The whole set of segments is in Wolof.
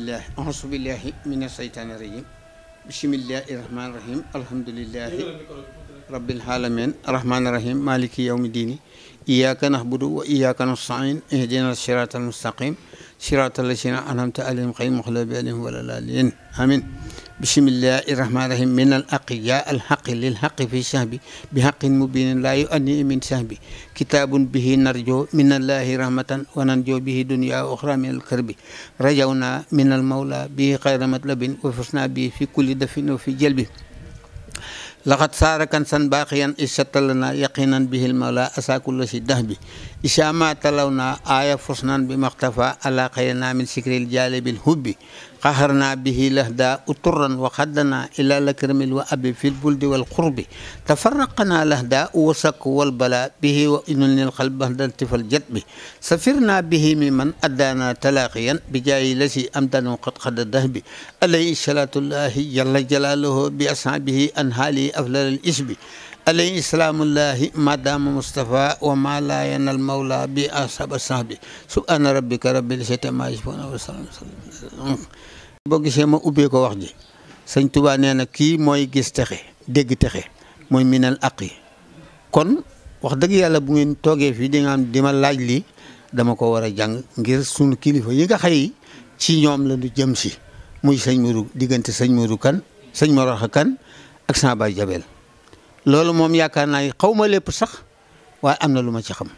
bismillah auzu billahi mina seytaani rajim bismillahi rahmaani rahim alhamdulillahi rabbil alamin rahmaani rahim maliki yawmi diini iyyaka na'budu wa iyyaka nasta'in ihdina siratal mustaqim siratal lazina an'amta alayhim ghayril maghdubi alayhim wala daalliin amin bismillahi rahmaani rahim min al aqi ya al haqi lil haqi fi sahbi bi haqqin mubinin la yu'anni min sahbi kitabun bihi narjo min allahi rahmatan wa nanjo bihi dunya wa ukhra min al karbi rajawna min al mawla bihi khayra matlabin wa fusna bihi fi kulli dafin wa fi jalbi laqad saara kan san baaqiyan isatalana yaqinan bihil mawla asakulla si dax bi isama talaw na aya fusnan bi maxtafa ala xayrina min sikril jalibil hubbi qaharna bihi lahda uturran wa xaddana ila lakramil wa abi fil buldi wal qurbi tafarraqana lahda wa sakk wal bala bihi wa inunil qalb bahdan tifal jatbi safirna bihi miman addana talaqiyan bi jaayi lasi amdanu qad xadda dahbi alayhi salatullahi jalla jalaluhu bi ashabihi an hali aflal al isbi alayhi salaamullahi madama Mustafa wa ma la yanal mawla bi asaba sahbi subhana rabbika rabbil izzati amma yasifun wa salaam boo gisee ma ubbee ko wax ji sëñ Tuubaa nee na kii mooy gis texe dégg texe mooy minal aqi kon wax dëgg yàlla bu ngeen toogee fii di nga am di ma laaj lii dama ko war a jàng ngir sunu kilifa yi nga xëy ci ñoom la ñu jëm si muy sëñ Mourou diggante sëñ Mourou kan sëñ Moroxa kan ak sama baay Jabel loolu moom yaakaar naa xaw ma lépp sax waaye am na lu ma ci xam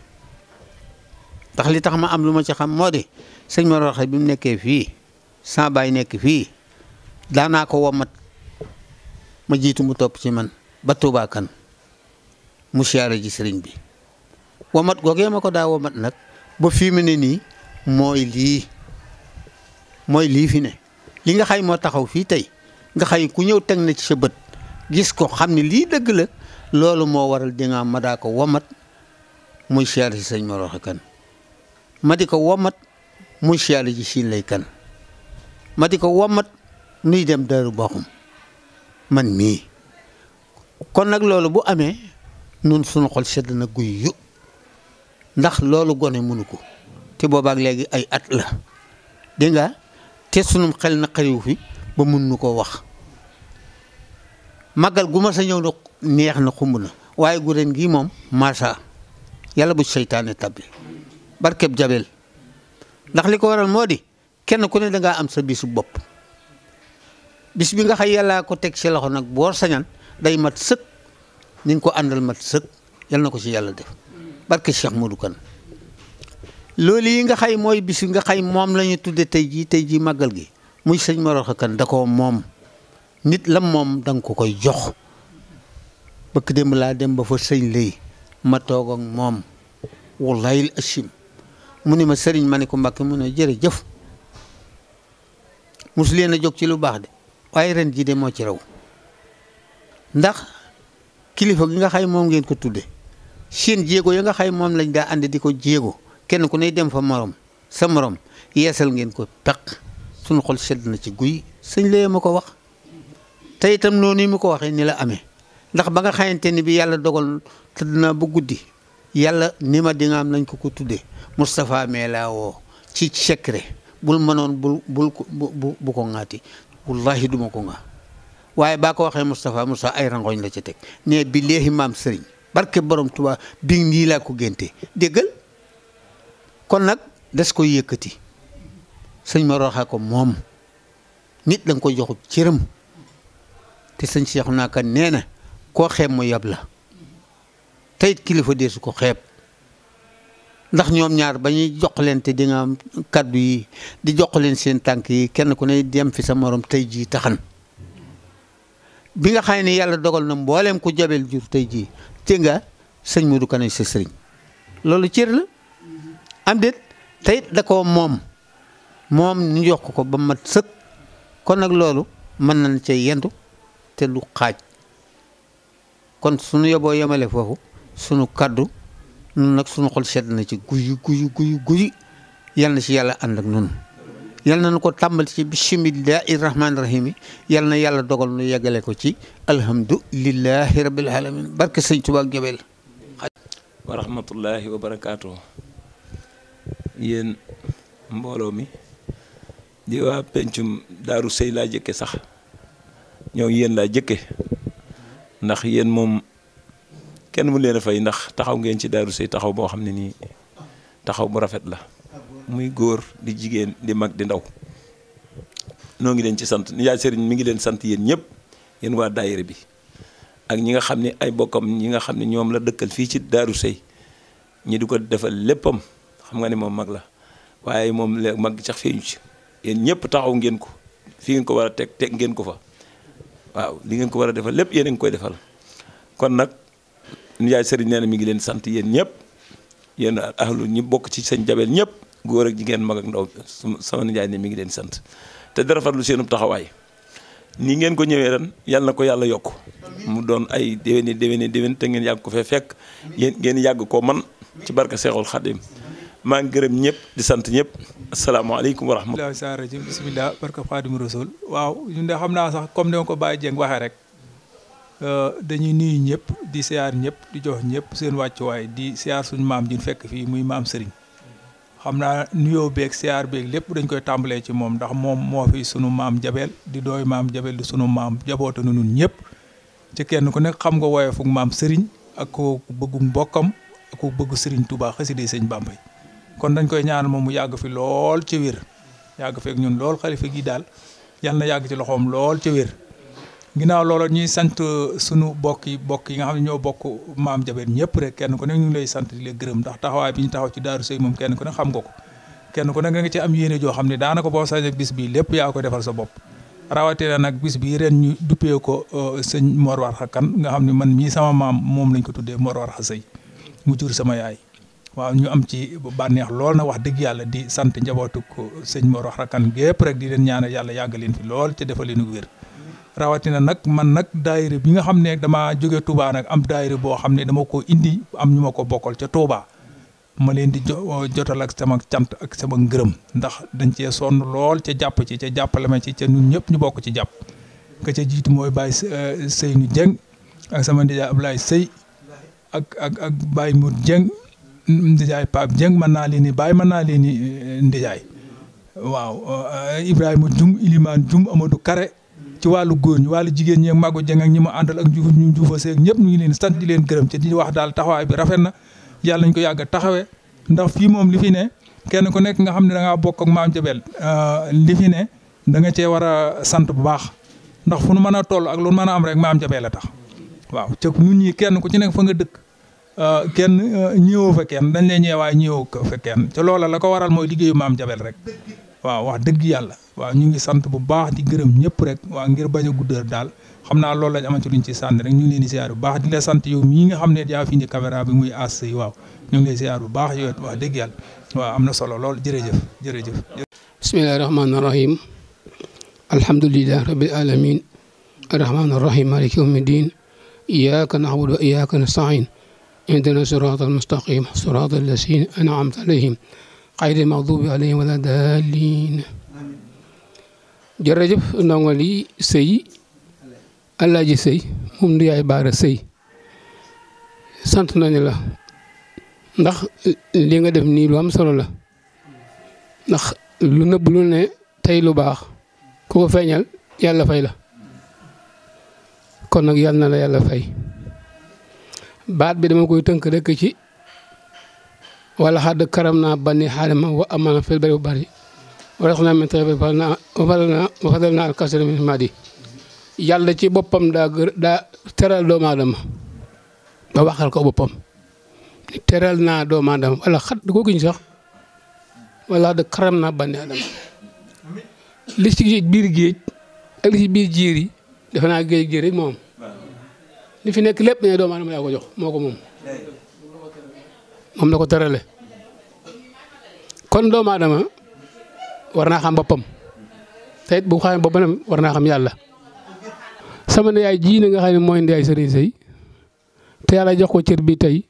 ndax li tax ma am lu ma ci xam moo di sëñ Moroxa bi mu nekkee fii sama baay nekk fii daanaa ko womat ma jiitu mu topp ci man ba Tuubaa kan mu siyaare ji sëriñ bi womat googee ma ko daa womat nag ba fii mu ne nii mooy lii mooy lii fi ne li nga xay moo taxaw fii tey nga xay ku ñëw teg na ci sa bët gis ko xam ne lii dëgg la loolu moo waral di nga ma daa ko womat muy siyaare ji sëñ Moroxa kan ma di ko womat muy siyaare ji siin lay kan ma di ko womat nuy dem Daaru Baxum man mii kon nag loolu bu amee nun suñu xol sedd na guy yu ndax loolu gone mënu ko te boobaak léegi ay at la dégg nga te sunum xel na xariw fi ba mun nu ko wax màggal gu ma sa ñëw na neex na xumb na waaye gu ren gii moom maasa yàlla bu seytaane tabbi barkeb jabel ndax li ko waral moo di kenn ku ne dangaa am sa bisu bopp bis bi nga xay yàllaa ko teg ci loxo nag boo sañan day mat sëkk ni nga ko àndal mat sëkk yal na ko ci yàlla def barke Cheikh Modou Kane loolu yi nga xay mooy bis nga xay moom la ñu tudde tey jii tey jii màggal gi muy sëñ Moroxa Kane da ko moom nit lam moom da nga ko koy jox bëkk démb laa dem ba fa sëñ lay ma toog ak moom wallahi asim mu ni ma sëriñ ma ne ko Mbàkke mu ne jërëjëf mosu leen a jóg ci lu baax de waaye ren jii de moo ci raw ndax kilifa gi nga xay moom ngeen ko tudde seen jéego ya nga xay moom lañ daa ànd di ko jéego kenn ku ne dem fa morom sa morom yeesal ngeen ko peq suñu xol sedd na ci guy sëñ lee ma ko wax te itam noonu mu ko waxee ni la amee ndax ba nga xamante ni bi yàlla dogal tëdd naa ba guddi yàlla ni ma di nga am nañ ko ko tuddee Moustapha mee laa woo ci secret bul mënoon bul bul bu bu ko ŋaati wallahi duma ko ŋaa waaye baa ko waxee Moustapha Moustapha ay rangoñ la ci teg ne bi léegi maam sëriñ barke borom Tuubaa bi nii laa ko génte déggal kon nag des ko yëkkati sëñ ma roxaa ko moom nit da nga koy joxub cëram te sëñ Seexu naa kan nee na koo xeeb mu yab la teyit kilifa dee su ko xeeb ndax ñoom ñaar ba ñuy jox leen te di nga am kaddu yi di jox leen seen tànk yi kenn ku ne dem fi sa morom tey jii taxan bi nga xam ne yàlla dogal na mbooleem ku jabel jur tey jii te nga sëñ Modou Kane sa sëriñ loolu cër la am déet teyit da ko moom moom ñu jox ko ba mat sëkk kon nag loolu mën nañ cee yendu te lu xaaj kon suñu yoboo yemale foofu sunu kaddu nun nag sunu xol sedd na ci guyu guyu guyu guyu yal na ci yàlla ànd ak nun yal na nu ko tàmbali ci bismillahi rahmaani rahim yi yal na yàlla dogal nu yeggale ko ci alhamdulillahi rabbil alamin barke sëñ Tuubaa ak Jabel wa rahmatullahi wa barakaatu yéen mbooloo mi di waa pencum daaru sëy laa jëkke sax ñëw yéen laa jëkke ndax yéen moom kenn mu leen a fay ndax taxaw ngeen ci daaru sëy taxaw boo xam ne nii taxaw bu rafet la muy góor di jigéen di mag di ndaw noo ngi leen ci sant nijaay sëriñ mi ngi leen sant yéen ñëpp yéen waa daayira bi ak ñi nga xam ne ay bokkam ñi nga xam ne ñoom la dëkkal fii ci daaru sëy ñi di ko defal léppam xam nga ne moom mag la waaye moom la mag sax feeñu ci yéen ñëpp taxaw ngeen ko fi ngeen ko war a teg teg ngeen ko fa waaw li ngeen ko war a defal lépp yéen a ngi koy defal kon nag nijaay sëriñ nee na mi ngi leen sant yéen ñëpp yéen ahlu ñi bokk ci sëñ jabel ñëpp góor ak jigéen mag ak ndaw sama nijaay ne mi ngi leen sant te dara farlu seenub taxawaay nii ngeen ko ñëwee ren yal na ko yàlla yokk mu doon ay déwéni déwéni déwén te ngeen yàgg ko fee fekk yéen ngeen yàgg koo man ci barka Seexul Xadim maa ngi gërëm ñëpp di sant ñëpp asalaamaaleykum wa rahmatulah. bisimilah saa rajo bisimilah barka Xaadimu Rasuul waaw ñun de xam naa sax comme ni ma ko Baye Dieng waxee rek dañuy nuyu ñëpp di siyaar ñëpp di jox ñëpp seen wàccuwaay di siyaar suñu maam ji fekk fii muy maam Serigne. xam naa nuyoo beeg siyaar beeg lépp dañ koy tàmbalee ci moom ndax moom moo fi sunu maam jabel di dooy maam jabel di sunu maam jaboote na nun ñëpp ci kenn ku nekk xam nga wooye fuk maam Serigne ak ko bëggu mbokkam ak ko bëggu Serigne Touba xasida sëñ Bamba kon dañ koy ñaanal moom mu yàgg fi lool ci wér yàgg feek ñun lool xalifa gi daal yal na yàgg ci loxoom lool ci wér ginnaaw loolu ñuy sant sunu bokk yi bokk yi nga xam ne ñoo bokk maam jabel ñëpp rek kenn ku nekk ñu ngi lay sant di la gërëm ndax taxawaay bi ñu taxaw ci daaru sëy moom kenn ku ne xam nga ko kenn ku nekk nga ci am yéene joo xam ne daanaka boo sañee bis bi lépp yaa ko defal sa bopp rawatina nag bis bi ren ñu duppee ko sëñ Mor Warxa Kan nga xam ne man mii sama maam moom lañ ko tuddee Mor Warxa Sëy mu jur sama yaay waaw ñu am ci bànneex lool na wax dëgg yàlla di sant njabootu ko sëñ Mor Warxa Kan gépp rek di leen ñaanal yàlla yàgg leen fi lool te defal leen wér rawatina nag man nag daayira bi nga xam ne damaa jóge Touba nag am daayira boo xam ne dama ko indi am ñu ma ko bokkal ca Touba ma leen di jotal ak sama cant ak sama ngërëm ndax dañ cee sonn lool ca jàpp ci ca jàppale ma ci ca ñun ñëpp ñu bokk ci jàpp ka ca jiitu mooy Baye Seynou Dieng ak sama ndijaay Ablaye Sey ak ak ak Baye Mour Dieng ndijaay Pape Dieng mën naa leen ni Baye mën naa leen ni ndijaay waaw Ibrahima Dioum Ilimane Dioum Amadou Kare ci wàllu góor ñi wàllu jigéen ñi ak Magu Dieng ak ñi ma àndal ak ñu ñu juufa seeg ñëpp ñu ngi leen sant di leen gërëm ci di wax daal taxawaay bi rafet na yàlla nañ ko yàgg a taxawee ndax fii moom li fi ne kenn ku nekk nga xam ne da ngaa bokk ak maam Jabel li fi ne da nga cee war a sant bu baax ndax fu nu mën a toll ak lu mën a am rek maam Jabel la tax waaw ca ñun ñi kenn ku ci nekk fa nga dëkk kenn ñëwoo fa kenn dañ lay ñëwaay ñëwoo ko fa kenn ca loola la ko waral mooy liggéeyu maam Jabel rek waaw wax dëgg yàlla waaw ñu ngi sant bu baax di gërëm ñëpp rek waaw ngir bañ a guddal daal xam naa loolu lañ amante luñ ci sànni rek ñu ngi leen di ziar bu baax di la sant yow mii nga xam ne yaa fi indi caméra bi muy as yi waaw ñu ngi lay ziar bu baax yow wax dëgg yàlla waaw am na solo lool jërëjëf jërëjëf bismillahi rahmaani rahim alhamdulilah rabbil alamin arrahmaani rahim maliki yawmi din iyyaka na'budu wa iyyaka nasta'in ihdina sirata almustaqim sirata alladhina an'amta alayhim xayri maxdubi alayhim wala daalin jërëjëf ndongo li sëy Alaaji sëy moom du yaay baara sëy sant nañu la ndax li nga def nii lu am solo la ndax lu nëbb lu ne tey lu baax ku ko feeñal yàlla fay la kon nag yàlla na la yàlla fay baat bi dama koy tënk rek ci wala xadd karam naa banni xaadama wa amana fil bari bu bari wala xam naa min tabi fal naa fadal naa fadal naa alkasira min madi yàlla ci boppam daa gër daa teral doomu aadama ba waxal ko boppam teral naa doomu aadama wala xat ko giñ sax wala xadd karam naa banni aadama li ci biir géej ak li ci biir jiir yi defe naa géej géej rek moom li fi nekk lépp ne doomu aadama yaa ko jox moo ko moom moom la ko terale kon doomu aadama war naa xam boppam te it bu xamee boppam war naa xam yàlla sama yaay ji na nga xam ne mooy ndeyaay sëriñ sëy te yàlla jox ko cër bi tey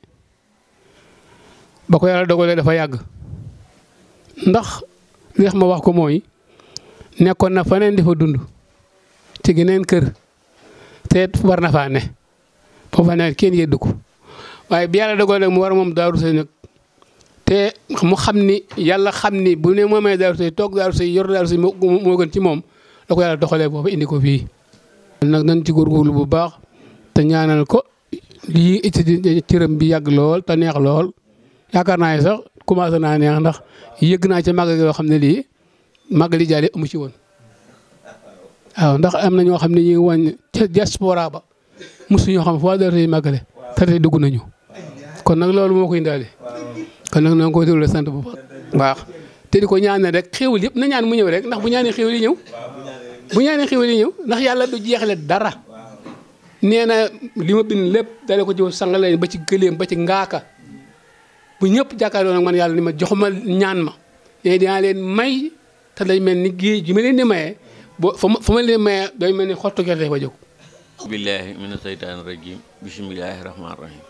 ba ko yàlla dogalee dafa yàgg ndax li ma wax ko mooy nekkoon na faneen di fa dund ci geneen kër te it war na faa ne ba fa ne kenn yeddu ko waaye bi yàlla dogalee mu war moom daaru sëy nag te mu xam ni yàlla xam ni bu ne moomee Daaru Sey toog Daaru Sey yor Daaru Sey moo moo gën ci moom da ko yàlla doxalee boobu indi ko fii. nag nañ ci góorgóorlu bu baax te ñaanal ko lii ci cëram bi yàgg lool te neex lool yaakaar naa ne sax commencé naa neex ndax yëgg naa ci màggal yoo xam ne lii màggali jaale amu ci woon. waaw ndax am na ñoo xam ne ñu ngi wàññi ca diaspora ba mosuñoo xam foo Daaru Sey màggale te tey dugg nañu kon nag loolu moo koy indaale kon nag noo ko déglu sant bu baax te di ko ñaanal rek xéwal yëpp na ñaan mu ñëw rek ndax bu ñaanee xéwal yi ñëw bu ñaanee xéwal yi ñëw ndax yàlla du jeexale dara nee na li ma bind lépp dale ko ci sangale ba ci gëléem ba ci ngaaka bu ñëpp jàkkaarloo nag man yàlla ni ma joxuma ñaan ma yéen dinaa leen may te day mel ni géej gi ma leen di mayee boo fa ma fa ma leen mayee day mel ni xottu gerte ba jóg billahi mina seytaani rajim bisimilahi rahmaani rahim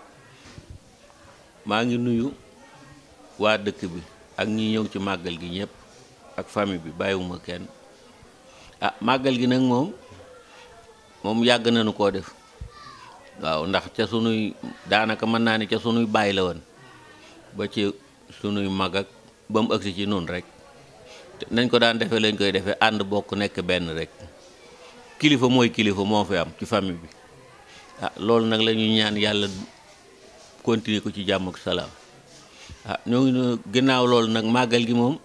maa ngi nuyu waa dëkk bi ak ñi ñëw ci màggal gi ñëpp ak famille bi bàyyiwuma kenn ah màggal gi nag moom moom yàgg nañu koo def waaw ndax ca sunuy daanaka mën naa ne ca sunuy bàyyi la woon ba ci sunuy mag ak ba mu agsi ci noonu rek nañ ko daan defee lañ koy defee ànd bokk nekk benn rek kilifa mooy kilifa moo fi am ci famille bi ah loolu nag la ñuy ñaan yàlla continuer ko ci jàmm ak salaam ah ñoo ngi ginnaaw loolu nag màggal gi moom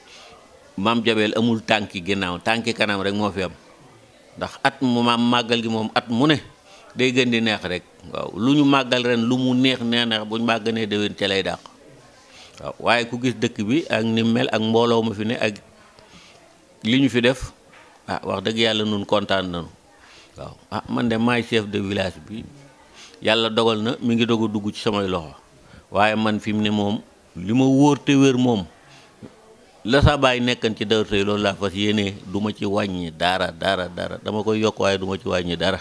maam Jabel amul tànki ginnaaw tànki kanam rek moo fi am ndax at mu maam màggal gi moom at mu ne day gën di neex rek waaw lu ñu màggal ren lu mu neex neex neex buñ màgganee déwén ca lay dàq waaw waaye ku gis dëkk bi ak ni mel ak mbooloo ma fi ne ak li ñu fi def ah wax dëgg yàlla nun kontaan nañu waaw ah man de maay chef de village bi yàlla dogal na mi ngi doog a dugg ci samay loxo waaye man fi mu ne moom li ma wóor te wér moom la sa baay nekkan ci Daaru Sey loolu laa fas yéenee du ma ci wàññi dara dara dara dama koy yokk waaye du ma ci wàññi dara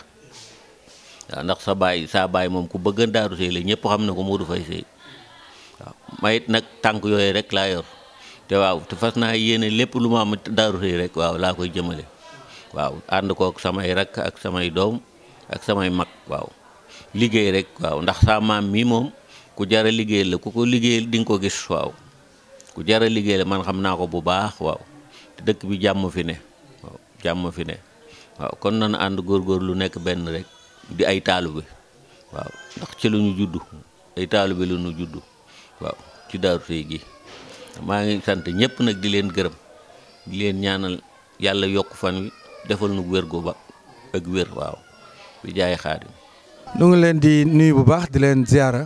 waaw ndax sa baay saa baay moom ku bëgg Daaru Sey la ñëpp xam na ko Modou Faye Sey waaw mayit nag tànk yooyu rek laa yor te waaw te fas naa yéene lépp lu ma am Daaru Sey rek waaw laa koy jëmale waaw ànd kook samay rakk ak samay doom ak samay mag waaw liggéey rek waaw ndax sa maam mi moom ku jara liggéey la ku ko liggéey di nga ko gis waaw ku jara liggéey la man xam naa ko bu baax waaw te dëkk bi jàmm fi ne waaw jàmm fi ne waaw kon nañu ànd góorgóor lu nekk benn rek di ay taalu bi waaw ndax ci lu ñu juddu ay taalu bi lu ñu juddu waaw ci Daaru Sey gi maa ngi sant ñëpp nag di leen gërëm di leen ñaanal yàlla yokk fan wi defal nu wér gu ba ak wér waaw bi jaay xaadim nu ngi leen di nuyu bu baax di leen ziara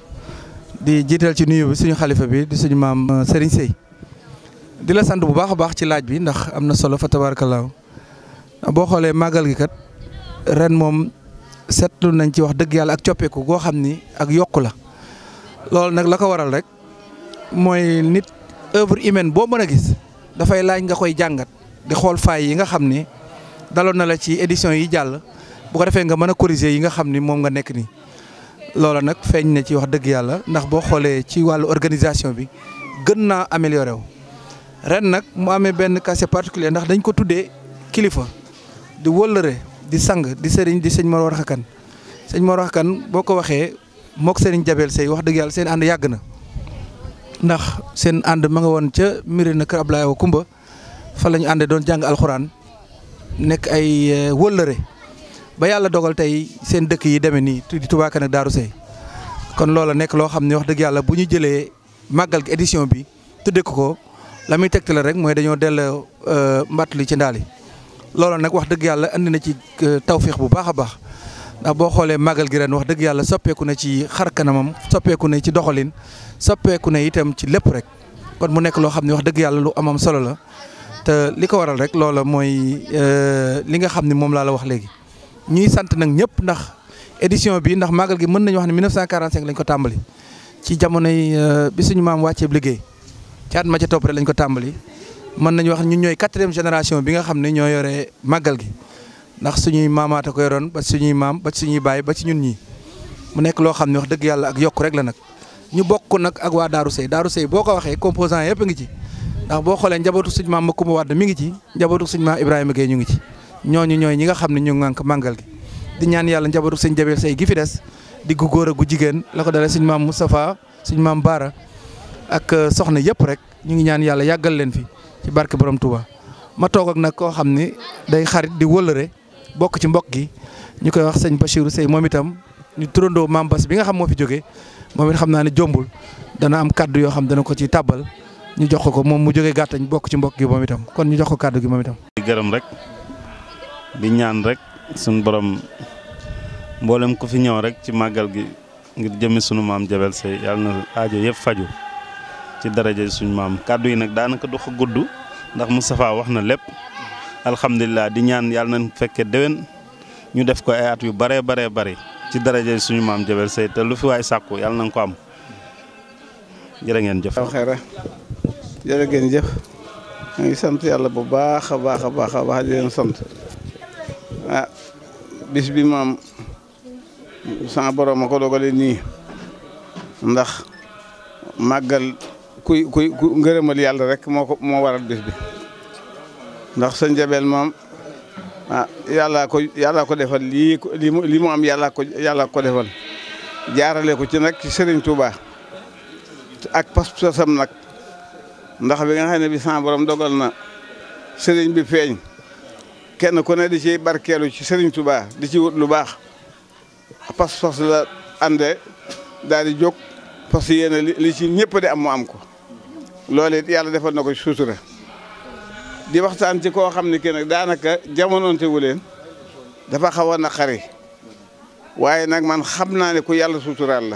di jiital ci nuyu bi suñu xalifa bi di suñu maam Serigne Sey di la sant bu baax a baax ci laaj bi ndax am na solo fa tabaarakallaahu boo xoolee màggal gi kat ren moom seetlu nañ ci wax dëgg yàlla ak coppeeku goo xam ni ak yokku la loolu nag la ko waral rek mooy nit œuvre humaine boo mën a gis dafay laaj nga koy jàngat di xool faay yi nga xam ni daloon na la ci édition yi jàll bu ko defee nga mën a corriger yi nga xam ni moom nga nekk nii. loola nag feeñ na ci wax dëgg yàlla ndax boo xoolee ci wàllu organisation bi gën naa amélioré wu ren nag mu amee benn cas particulier ndax dañ ko tuddee kilifa di wëllëre di sang di sëriñ di sëñ Mor Warxa Kan sëñ Mor Warxa Kan boo ko waxee mook sëriñ Jabel Sey wax dëgg yàlla seen ànd yàgg na ndax seen ànd ma nga woon ca miri na kër Ablaye wa Kumba fa la ñu àndee doon jàng alxuraan nekk ay wëllëre ba yàlla dogal tey seen dëkk yi demee nii di Touba Kane ak Darou Sey kon loola nekk loo xam ne wax dëgg yàlla bu ñu jëlee màggal gi édition bi tuddee ko ko la muy tegtale rek mooy dañoo delloo mbatt li ci ndaal yi loola nag wax dëgg yàlla andi na ci tawféex bu baax a baax ndax boo xoolee màggal gi ren wax dëgg yàlla soppeeku na ci xar kanamam soppeeku na ci doxalin soppeeku na itam ci lépp rek kon mu nekk loo xam ne wax dëgg yàlla lu amam solo la te li ko waral rek loola mooy li nga xam ne moom laa la wax léegi. ñuy sant nag ñëpp ndax édition bi ndax màggal gi mën nañu wax ne 1945 lañ ko tàmbali ci jamonoy bi suñu maam wàcceeb liggéey ci at ma ca topp rek lañ ko tàmbali mën nañu wax ñun ñooy quatrième génération bi nga xam ne ñoo yore màggal gi ndax suñuy maamaata ko yoroon ba suñuy maam ba suñuy baay ba ci ñun ñii mu nekk loo xam ne wax dëgg yàlla ak yokk rek la nag ñu bokk nag ak waa Darou Sey Darou Sey boo ko waxee composant yëpp a ngi ci ndax boo xoolee njabootu suñu maam Makumba Wade mi ngi ci njabootu suñu maam Ibrahima Gueye ñu ngi ci ñooñu ñooy ñi nga xam ne ñu ngànk màggal gi di ñaan yàlla njabootu sëñ Jabel Sey gi fi des di gu góor a gu jigéen la ko dalee suñ maam Moustapha suñ maam Baara ak soxna yëpp rek ñu ngi ñaan yàlla yàggal leen fi ci barke borom Touba. ma toog ak nag koo xam ni day xarit di wëllëre bokk ci mbokk gi ñu koy wax sëñ Bachirou Seye moom itam ñu turandoo maam Bass bi nga xam moo fi jógee moom it xam naa ne jombul dana am kaddu yoo xam dana ko ci tàbbal ñu jox ko ko moom mu jógee gàttañ bokk ci mbokk gi moom itam kon ñu jox ko kaddu gi moom itam. di gërëm rek di ñaan rek suñu borom mboolem ku fi ñëw rek ci màggal gi ngir jëmmi sunu maam Jabel Seye yàlla na aajo yëpp faju ci daraja suñu maam kaddu yi nag daanaka du ko gudd ndax Moustapha wax na lépp alhamdulilah di ñaan yàlla nañ fekkee déwén ñu def ko ay at yu baree baree bari ci daraja suñu maam Jabel Seye te lu fi waay sàkku yàlla nañ ko am jërë ngeen jëf. waaw xeera jërë ngeen jëf ñu ngi sant yàlla bu baax a baax a baax a baax di leen sant ah bis bi moom sama borom a ko dogale nii ndax màggal kuy kuy ku ngërëmal yàlla rek moo ko moo waral bis bi ndax sa njabeel moom ah yàllaa ko yàllaa ko defal lii ko lii mu lii mu am yàllaa ko yàllaa ko defal jaarale ko ci nag ci Serigne Touba ak pas-pasam nag ndax bi nga xam ne bi sama borom dogal na Serigne bi feeñ kenn ku ne di ci barkeelu ci Serigne Touba di ci wut lu baax pas-pas la ànde daal di jóg parce que yéen li li ci ñëpp di am mu am ko loolu it yàlla defal na ko ci suutura di waxtaan ci koo xam ne ki nag daanaka jamonoonte wu leen dafa xaw a naqari waaye nag man xam naa ne ku yàlla suturaal la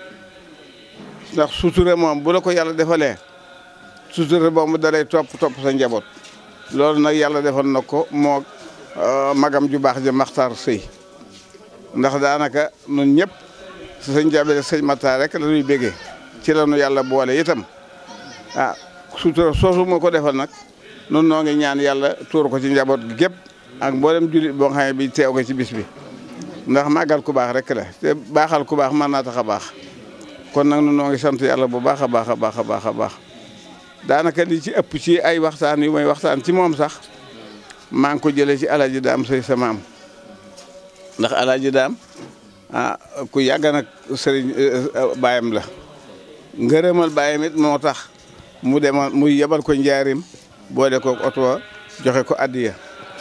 ndax sutura moom bu la ko yàlla defalee sutura boobu dalay topp topp sa njaboot loolu nag yàlla defal na ko moo magam ju baax ja Maxtaar Sëy ndax daanaka nun ñëpp sëñ Jabel sëñ Maxtaar rek la ñuy bégee ci la nu yàlla boole itam ah sutura soosu moo ko defal nag nun noo ngi ñaan yàlla tuur ko ci njaboot gi gépp ak mboolem jullit boo xam ne bi teew ko ci bis bi ndax màggal ku baax rek la te baaxal ku baax mën naa tax a baax kon nag nun noo ngi sant yàlla bu baax a baax a baax a baax a baax daanaka li ci ëpp ci ay waxtaan yu may waxtaan ci moom sax maa ngi ko jëlee ci alaaji daam sëy sa maam ndax alaaji daam ah ku yàgg nag sëriñ baayam la ngërëmal baayam it moo tax mu demoon muy yebal ko njaarim boole ko oto joxe ko addiya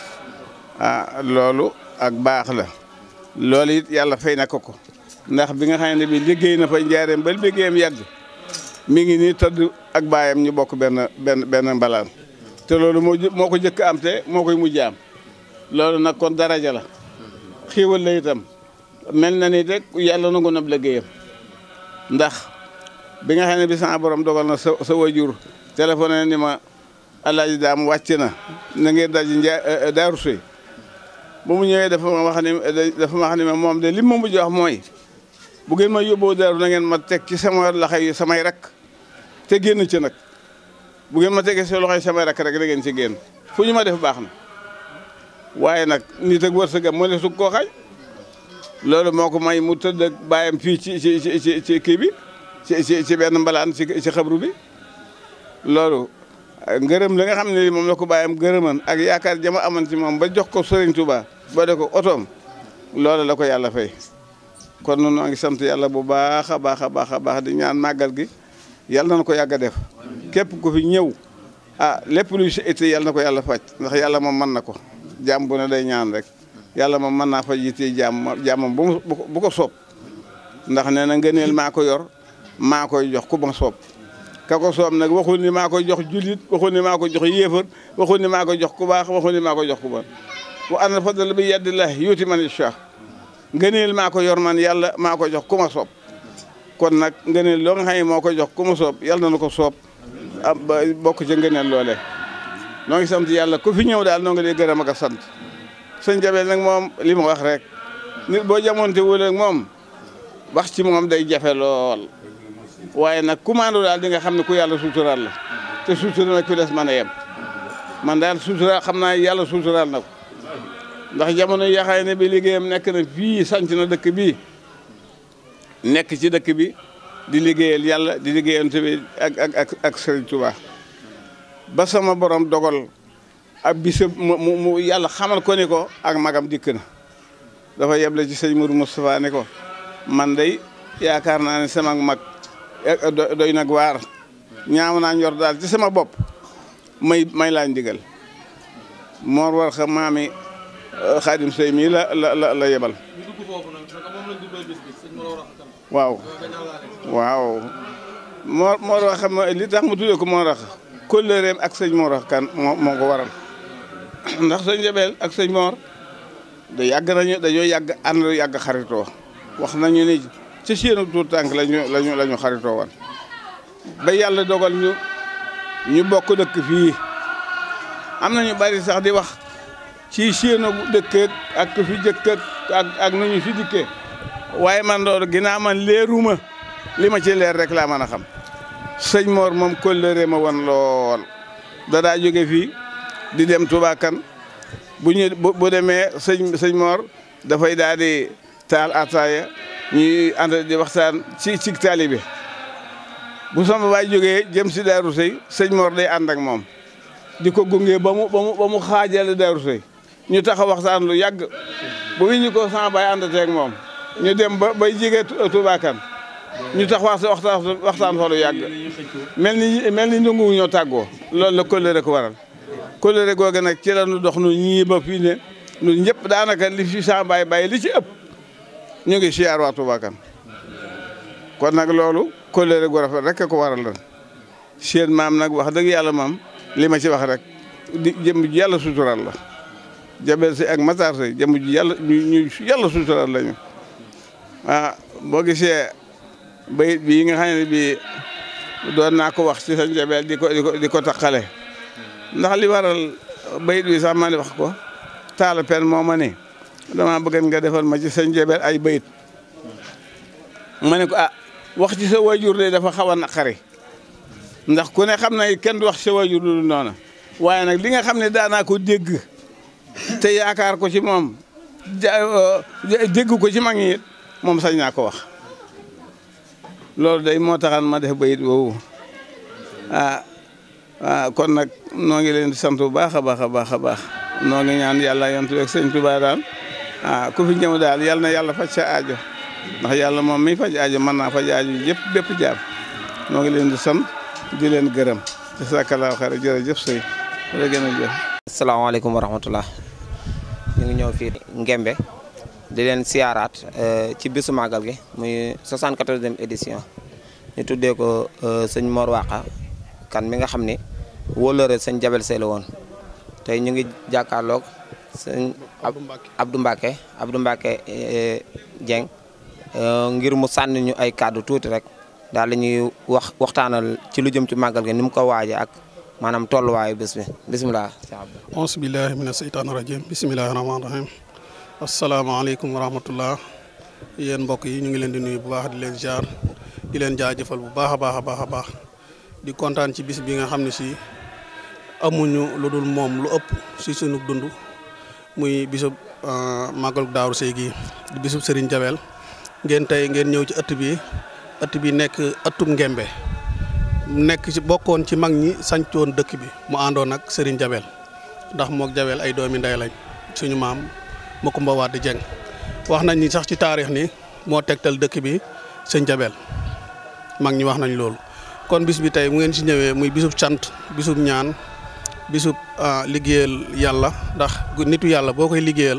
ah loolu ak baax la loolu it yàlla fay na ko ko ndax bi nga xam ne bi liggéey na fa njaarim ba liggéeyam yàgg mi ngi nii tëdd ak baayam ñu bokk benn benn benn mbalaan te loolu moo moo ko jëkk am te moo koy mujj am loolu nag kon daraja la xiiwal la itam mel na ni rek yàlla nangu na liggéeyam ndax bi nga xam ne bi sama borom dogal na sa sa wajur téléphone ni ma alaaji daam wàcc na na ngeen daji njaa daaru sëy ba mu ñëwee dafa ma wax ni dafa ma wax ni ma moom de li ma mujj wax mooy bu ngeen ma yóbboo daaru na ngeen ma teg ci sama loxo yi samay rak te génn ci nag bu ngeen ma tegee si loxo yi samay rak rek da ngeen ci génn fu ñu ma def baax na waaye nag nit ak wërsëgam moo ne su koo xañ loolu moo ko may mu tëdd ak bàyyam fii ci ci ci ci kii bi ci ci ci benn mbalaan ci ci xabru bi loolu ngërëm la nga xam ne moom la ko bàyyam gërëman ak yaakaar jama aman ci moom ba jox ko Serigne Touba ba de ko otoom loolu la ko yàlla fay kon noonu noo ngi sant yàlla bu baax a baax a baax a baax di ñaan màggal gi yàlla na ko yàgg a def képp ku fi ñëw ah lépp luy sa itte yàlla na ko yàlla faj ndax yàlla moom mën na ko jàmm bu ne day ñaan rek yàlla moom mën naa faj yitte jàmm jàmmam bu bu ko soob ndax nee na ngëneel maa ko yor maa koy jox ku ma soob ka ko soob nag waxul ni maa koy jox jullit waxul ni maa koy jox yéefar waxul ni maa koy jox ku baax waxul ni maa koy jox ku bon wa anna fadla bi yadillahi yuuti man yashaa ngëneel maa ko yor man yàlla maa ko jox ku ma soob kon nag ngëneel loo nga xam ne moo ko jox ku ma soob yàlla na ko soob ah ba bokk ca ngëneel loole noo ngi sant yàlla ku fi ñëw daal noo ngi lay gërëm ak a sant sëñ Jabel nag moom li ma wax rek nit boo jamonte wul ak moom wax ci moom day jafe lool waaye nag commando daal di nga xam ne ku yàlla suuturaal la te suutural nag ku des mën a yem man daal suuturaal xam naa yàlla suuturaal na ko ndax jamono yaxaay ne bi liggéeyam nekk na fii sanc na dëkk bi nekk ci dëkk bi di liggéeyal yàlla di liggéeyante bi ak ak ak ak Serigne Touba ba sama borom dogal ab bisa mu mu yàlla xamal ko ni ko ak magam dikk na dafa yeble ci sëñ Mourou Moustapha ne ko man day yaakaar naa ne sama mag doy nag waar ñaaw naa njor daal ci sama bopp may may laa ndigal moor war xa maami xaadim sëy mii la la la la yebal waaw waaw moo moo wax xam li tax mu tuddee ko moo rax kóllëreem ak sëñ moo rax kan moo moo ko waral ndax sëñ Jabel ak sëñ Moor da yàgg nañu dañoo yàgg ànd yàgg xaritoo wax nañu ni ci seenu tuur tànk lañu lañu la ñu xaritoo woon ba yàlla dogal ñu ñu bokk dëkk fii am na ñu bari sax di wax ci seenu dëkk ak fi jëkk ak ak nu ñu fi dikkee waaye man loolu ginnaaw man leeruma li ma ci leer rek laa mën a xam sëñ Mor moom kóllëre ma woon lool da daa jóge fii di dem Touba kan bu ñu bu demee sëñ sëñ Mor dafay daal di taal ataaya ñuy ànd di waxtaan ci ci taalibe bu sama baay jógee jëm si Daaru Sëy sëñ Mor day ànd ak moom di ko gunge ba mu ba mu ba mu xaajale Daaru Sëy ñu taxaw waxtaan lu yàgg bu wi ñu ko sama baay àndateeg moom ñu dem ba bay jege Touba kan ñu tax wax waxtaan waxtaan fa lu yàgg mel ni mel ni ndungu ñoo tàggoo loolu la kóllëre ko waral kóllëre googu nag ci la ñu dox nu ñii ba fii ne ñun ñëpp daanaka li fi sama baay bàyyi li ci ëpp ñu ngi siyaar waa Touba kan kon nag loolu kóllëre gu rafet rek ko waral lan seen maam nag wax dëgg yàlla maam li ma ci wax rek di jëm ji yàlla sutural la Jabel si ak Matar si jëm ji yàlla ñu yàlla sutural lañu ah boo gisee bayit bii nga xam ne bii doon naa ko wax ci sa Jabel di ko di ko di ko taqale ndax li waral bayit bi sax ma ne wax ko taala pen moo ma ne dama bëgg nga defal ma ci sa Jabel ay bayit ma ne ko ah wax ci sa wajur de dafa xaw a naqari ndax ku ne xam na kenn du wax ci sa wajur lu noona waaye nag li nga xam ne daanaa ko dégg te yaakaar ko ci moom dégg ko ci mag ñi it moom sañ naa ko wax loolu day moo taxan ma def bayit woowu ah ah kon nag noo ngi leen di sant bu baax a baax a baax a baax noo ngi ñaan yàlla yontu ak sëñ Tuubaa daal ah ku fi ñëw daal yal na yàlla faj sa aajo ndax yàlla moom mi faj aajo mën naa faj aajo yëpp bépp jaam noo ngi leen di sant di leen gërëm te sakalaaw xare jërëjëf sëy la gën a jëf asalaamaaleykum wa rahmatullah ñu ngi ñëw fii Ngembe di leen siyaaraat ci bisu màggal gi muy 74e édition ñu tuddee ko sëñ Mor Waqa kan mi nga xam ni wóolóore sëñ Jabel Sey la woon tey ñu ngi jàkkaarloog sëñ Abdou Mbacke Abdou Mbacke Dieng ngir mu sànni ñu ay kàddu tuuti rek daal la ñuy wax waxtaanal ci lu jëm ci màggal gi ni mu ko waaje ak maanaam tolluwaayu bés bi bisimilah. auzu billahi mina seytaani rajim bisimilahi rahmaani rahim asalaamaaleykum wa rahmatullah yéen mbokk yi ñu ngi leen di nuyu bu baax di leen jaar di leen jaajëfal bu baax a baax a baax a baax di kontaan ci bis bi nga xam ne si amuñu lu dul moom lu ëpp si sunu dund muy bisub màggal Daaru Sey gi di bisub Serigne Jabel ngeen tey ngeen ñëw ci ëtt bi ëtt bi nekk ëttub Ngembe nekk ci bokkoon ci mag ñi sañcoon dëkk bi mu àndoon ak Serigne Jabel ndax mook Jabel ay doomi ndey lañ suñu maam Makumba Wade Dieng wax nañ ni sax ci taarix ni moo tegtal dëkk bi sëñ Jabel mag ñi wax nañ loolu kon bis bi tey mu ngeen ci ñëwee muy bisub cant bisub ñaan bisub liggéeyal yàlla ndax nitu yàlla boo koy liggéeyal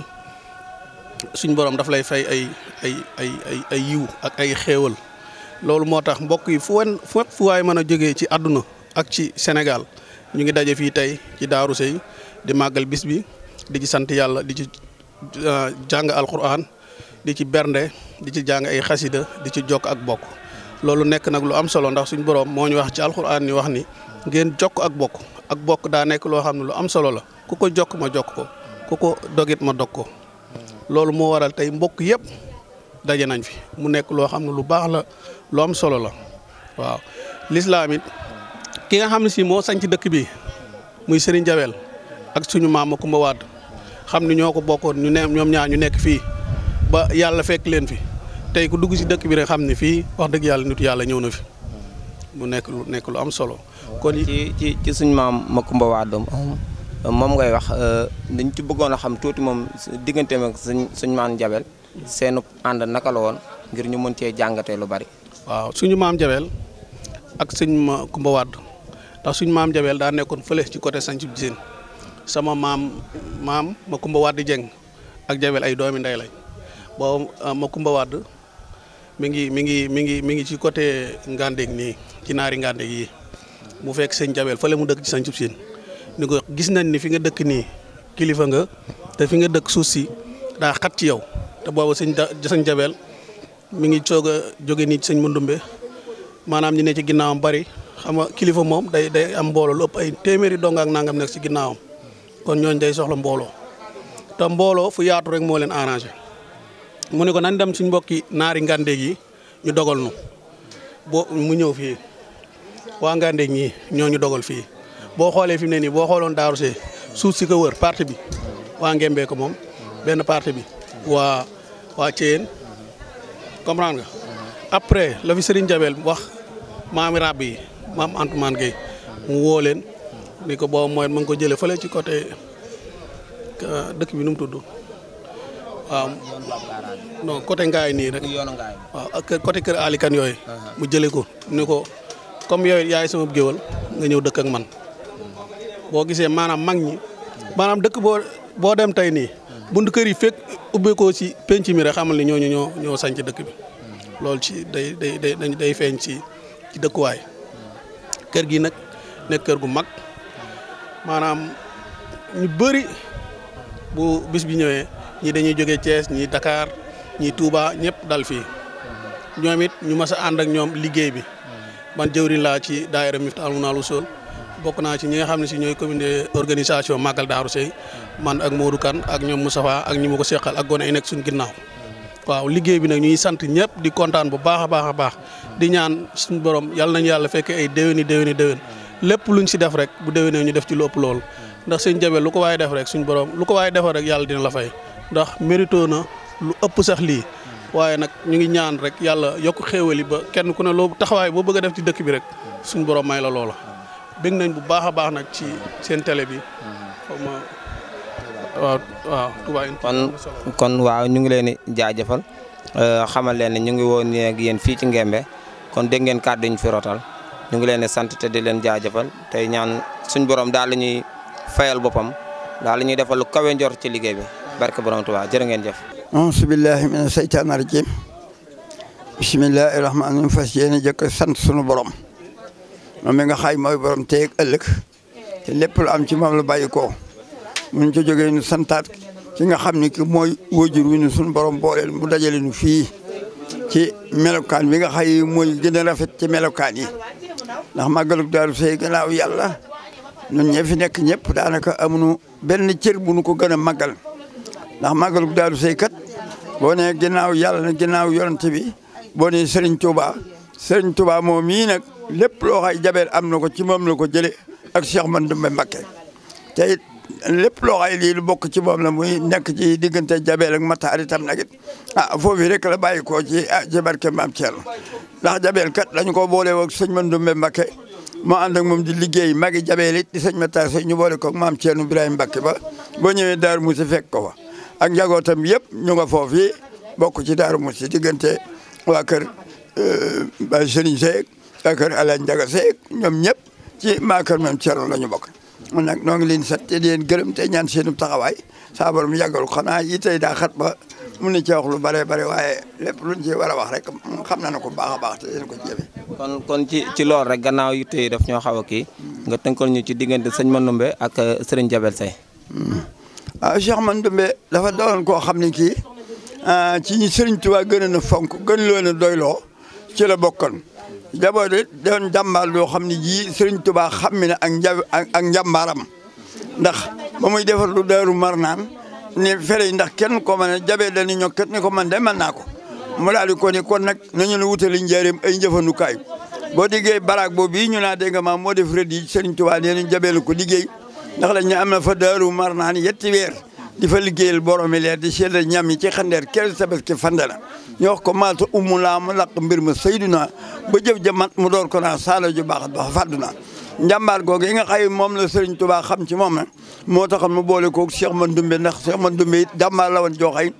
suñ borom daf lay fay ay ay ay ay ay yiw ak ay xéewal loolu moo tax mbokk yi fu wen fu waay mën a jógee ci àdduna ak ci Sénégal ñu ngi daje fii tey ci Daaru Sey di màggal bis bi di ci sant yàlla di ci jàng alquran di ci bernde di ci jàng ay xasida di ci jokk ak bokk loolu nekk nag lu am solo ndax suñ borom moo ñu wax ci alquran ni wax ni ngeen jokk ak bokk ak bokk daa nekk loo xam ne lu am solo la ku ko jokk ma jokk ko ku ko dogit ma dog ko loolu moo waral tey mbokk yëpp daje nañ fi mu nekk loo xam ne lu baax la lu am solo la waaw lislaam it ki nga xam ne si moo sañc dëkk bi muy Serigne Jabel ak suñu maam Makumba Wade xam ni ñoo ko bokkoon ñu ne ñoom ñaar ñu nekk fii ba yàlla fekk leen fi tey ku dugg si dëkk bi rek xam ne fii wax dëgg yàlla nitu yàlla ñëw na fi mu nekk lu nekk lu am solo. kon ci ci ci suñu maam Makumba Wade moom ngay wax dañ ci bëggoon a xam tuuti moom digganteem ak suñ suñu maam Jabel seenu ànd naka la woon ngir ñu mën cee jàngatee lu bari. waaw suñu maam Jabel ak sëñ ma Kumba Wàdd ndax suñ maam Jabel daa nekkoon fële ci côté Sanc Jiseen sama maam maam ma Kumba Wàdd Jeng ak Jabel ay doomi ndey lañ boobu ma Kumba Wàdd mi ngi mi ngi mi ngi mi ngi ci côté Ngandeg nii ci naari Ngandeg yi mu fekk sëñ Jabel fële mu dëkk ci Sanc Jiseen ni ko gis nañ ni fi nga dëkk nii kilifa nga te fi nga dëkk suuf si daa xat ci yow te boobu sëñ da sëñ Jabel mi ngi soog a jóge nii ci sëñ Mandumbe maanaam ñi ne ci ginnaawam bari xam nga kilifa moom day day am mbooloo lu ëpp ay téeméeri dong ak nangam nekk ci ginnaawam kon ñooñ day soxla mbooloo te mbooloo fu yaatu rek moo leen arrangé mu ne ko nañ dem suñ mbokki naari ngàndeeg yi ñu dogal nu boo mu ñëw fii waa ngàndeeg ñii ñoo ñu dogal fii boo xoolee fi mu ne nii boo xooloon Daaru See suuf si ko wër parti bi waa Ngembee ko moom benn parti bi waa waa Thièyeen comprendre nga après la fi Serigne Jabel wax maami rab yi maam Antoumane Gueye mu woo leen ni ko boobu mooy ma ngi ko jëlee fële ci côté dëkk bi nu mu tudd waaw non côté Ngaay nii rek waaw ak côté kër Alikan yooyu mu jëlee ko ni ko comme yooyu yaay sama géwal nga ñëw dëkk ak man boo gisee maanaam mag ñi maanaam dëkk boo boo dem tey nii bunt kër yi fekk ubbeekoo ci penc mi rek xamal ni ñooñu ñoo ñoo sañ ci dëkk bi loolu ci day day day day feeñ ci ci dëkkuwaay kër gi nag nekk kër gu mag maanaam ñu bëri bu bis bi ñëwee ñii dañuy jógee Thiès ñii Dakar ñii Touba ñëpp dal fii ñoom it ñu mas a ànd ak ñoom liggéey bi man jëwriñ laa ci daayira Miftahul Munawwirul Wusul bokk naa ci ñi nga xam ne si ñooy comité organisation Magal Daaru Sey man ak Modou Kane ak ñoom Moustapha ak ñi ma ko seqal ak gone yi nekk suñu ginnaaw waaw liggéey bi nag ñuy sant ñëpp di kontaan bu baax a baax a baax di ñaan suñu borom yàlla nañu yàlla fekkee ay déwéni déwéni déwén lépp luñ si def rek bu déwénee ñu def ci lu ëpp loolu ndax sëñ Jabel lu ko waaye def rek suñu borom lu ko waaye defal rek yàlla dina la fay ndax mérito na lu ëpp sax lii waaye nag ñu ngi ñaan rek yàlla yokk xéewali ba kenn ku ne loo taxawaay boo bëgg a def ci dëkk bi rek suñu borom may la loola bég nañ bu baax a baax nag ci seen télé bi xaw ma waaw waaw Touba kon kon waaw ñu ngi leen di jaajëfal xamal leen ne ñu ngi woon ak yéen fii ci Ngembe kon dégg ngeen kàddu ñu fi rotal ñu ngi leen di sant te di leen jaajëfal tey ñaan suñ borom daal la ñuy fayal boppam daal la ñuy defal lu kawe njor ci liggéey bi barke borom Touba jërë ngeen jëf. auzu billahi mina seytaani rajim bismillahi rahmaani rahim fas yéene jëkk sant sunu borom moom mi nga xaay mooy borom tey ak ëllëg te lépp lu am ci moom la bàyyi ko mun ci jógee nu santaat ki nga xam ni ki mooy wajur wi nu sunu borom booleel mu dajale nu fii ci melokaan bi nga xay mooy gën a rafet ci melokaan yi ndax màggalug Daaru Sey gannaaw yàlla ñun ñi fi nekk ñëpp daanaka amuñu benn cër bu nu ko gën a màggal ndax màggalug Daaru Sey kat boo nee ginnaaw yàlla na ginnaaw yonent bi boo nee Serigne Touba Serigne Touba moom mii nag lépp loo xay jabeel am na ko ci moom la ko jële ak Cheikh Mandoumbe Mbacké te it lépp loo xay lii lu bokk ci moom la muy nekk ci diggante jabeel ak mataar itam nag it ah foofu rek la bàyyi koo ci ah ci barke maam Thierno ndax jabeel kat dañu ko boole woog sëñ Mandoumbe Mbacké moo ànd ak moom di liggéey magi jabeel it di sëñ Matar Sey ñu boole koog maam Thierno Ibrahima Mbacké ba boo ñëwee Daaru Musi fekk ko fa ak njagootam yëpp ñu nga foofu yi bokk ci Daaru Musi diggante waa kër Baye Serigne Seck waa kër Alaaji Njaga Seck ñoom ñëpp ci maa kër maam Thierno la ñu bokk man nag noo ngi leen sant te di leen gërëm te ñaan seenu taxawaay saa borom yàggal ko xanaa yi tey daa xat ba mun na ci wax lu bare bare waaye lépp luñ ci war a wax rek xam na ko baax a baax te yéen ko jëfe kon kon ci ci loolu rek gannaaw yu tey daf ñoo xaw a kii nga tënkal ñu ci diggante sëñ Mandoumbe ak Serigne Jabel Sey waaw Cheikh Mandoumbe dafa doon koo xam ne kii ci ñi Serigne Touba gën a na fonk gën loo na doyloo ci la bokkoon jaboot it doon jàmbaar loo xam ne ji Serigne Touba xam mi ne ak nja ak njàmbaaram ndax ba muy defar lu daaru mar naan ne fere ndax kenn ko mën a jabee dañu ñokkat ni ko man de mën naa ko mu daal di ko ni kon nag nañu la wutali njaareem ay njëfandukaay boo diggee baraag boobu bii ñu naa dégg nga maam moo def rëdd yi Serigne Touba nee nañ jabee la ko liggéey ndax lañ ne am na fa daaru mar naan yetti weer di fa liggéeyal boromi leer di seedal ñam yi ci xandeer kel tabaski fandana ñu wax ko maata umu laa mu laq mbir ma sayduna ba jëf jamat mu door ko naa saala ju baax ba fàdduna njàmbaar googu yi nga xay moom la Serigne Touba xam ci moom nag moo taxoon mu boole koog Cheikh Mandoumbe ndax Cheikh Mandoumbe it jàmbaar la woon joo xay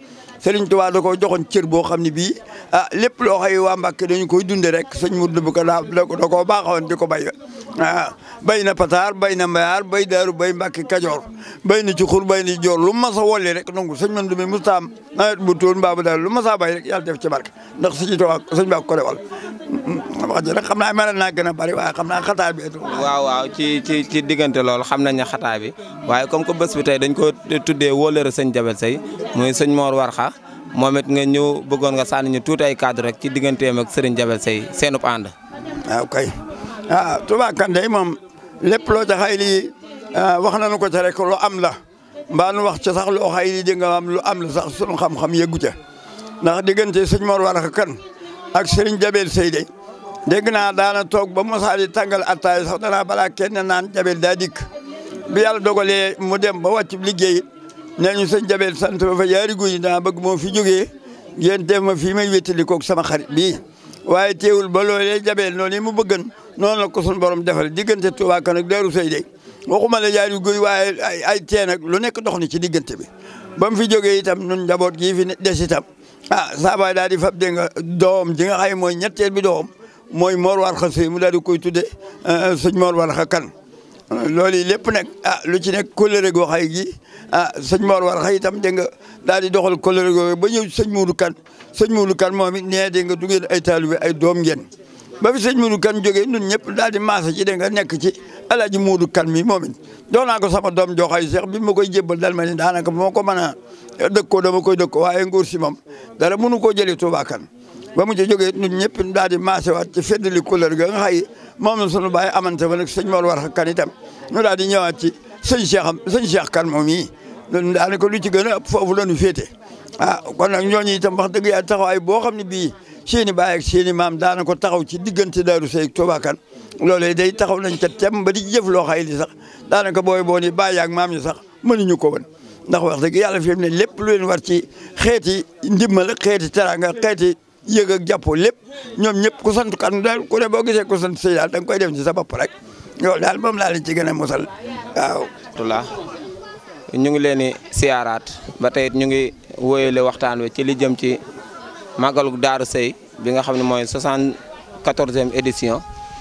Serigne Touba da ko joxoon cër boo xam ne bii ah lépp loo xëy waa Mbàkke dañu koy dunde rek sëñ Mourou bu ko daa da koo baaxoon di ko bay ah bay na Pataar bay na Mbayaar bay Daaru bay Mbàkke Kajoor bay na ci xur bay na ci joor lu mas a wolli rek nangu sëñ man dumi mustaam nawet bu tóon mbaa bu daal lu mas a bay rek yàlla def ci barke ndax sëñ Touba sëñ Ba ko defal wax ji rek xam naa mel naa gën a bari waaye xam naa xataa bi waaw waaw ci ci ci diggante loolu xam nañ ne xataa bi waaye comme que bés bi tey dañ ko tuddee wóolëre sëñ Jabel Seye muy sëñ Mor Warxa moom it nga ñëw bëggoon nga sànni ñu tuuti ay cadre rek ci digganteem ak Serigne Jabel Seye seenub ànd. waaw kay ah Touba Kandé moom lépp loo ca xay lii wax nañu ko ca rek lu am la mbaa nu wax ca sax loo xay lii di nga am lu am la sax sunu xam-xam yeggu ca ndax diggante sëñ Mor Warxa kan ak Serigne Jabel Seye de dégg naa daana toog ba Moussa di tàngal attaay sax danaa balaa kenn naan Jabel daa dikk bi yàlla dogalee mu dem ba wàcc liggéey nee ñu sëñ Jabel sant ba fa yaari guy dama bëgg moo fi jógee ngeen def ma fii may wéttali koog sama xarit bii waaye teewul ba loolee Jabel noonu mu bëggan noonu la ko suñu borom defal diggante Touba Kane ak Darou Seye de waxuma la yaari guy waaye ay ay teen ak lu nekk dox ni ci diggante bi ba mu fi jógee itam ñun njaboot gii fi des itam ah saabaay daal di fab dégg nga doom ji nga xay mooy ñetteel bi doom mooy Mor Warxa Seye mu daal di koy tudde sëñ Mor Warxa Kane loolu yi lépp nag ah lu ci nekk kóllëre goo xay gi ah sëñ Mor Warxa itam dégg nga daal di doxal kóllëre goo ba ñëw sëñ Moudou Kane sëñ Moudou Kane moom it nee dégg nga du ngeen ay taalibe ay doom ngeen ba fi sëñ Moudou Kane jógee ñun ñëpp daal di maasa ci dégg nga nekk ci alaaji Moudou Kane mi moom it doon naa ko sama doom joo xay seex bi ma koy jébbal dal ma ni daanaka moo ko mën a dëkkoo dama koy dëkkoo waaye nguur si moom dara mënu koo jëlee Touba Kane ba mu ci jógee ñun ñëpp daal di maase waat ci feddali couleur ga nga xay moom la sunu baay amante ba nag sëñ Mor Warxa Kane itam ñu daal di ñëwaat ci sëñ Cheikh am sëñ Cheikh Kane moom yi loolu daanaka lu ci gën a ëpp foofu la ñu féete ah kon nag ñooñu itam wax dëgg yàlla taxawaay boo xam ne bii seen i baay ak seen i maam daana ko taxaw ci diggante Darou Seye ak Touba Kane loolee day taxaw nañ ca tem ba di jëf loo xay li sax daanaka booy boo ni baay ak maam yi sax mënuñu ko woon ndax wax dëgg yàlla fi mu ne lépp lu leen war ci xeeti ndimbal xeeti teranga xeeti yëg ak jàppoo lépp ñoom ñëpp ku sant kan daal ku ne boo gisee ku sant sëy daal da nga koy def ci sa bopp rek loolu daal moom laa leen ci gën a mosal waaw. tula ñu ngi leen di siyaaraat ba tey ñu ngi wóyale waxtaan wi ci li jëm ci màggalu Daaru Seye bi nga xam ne mooy 74e édition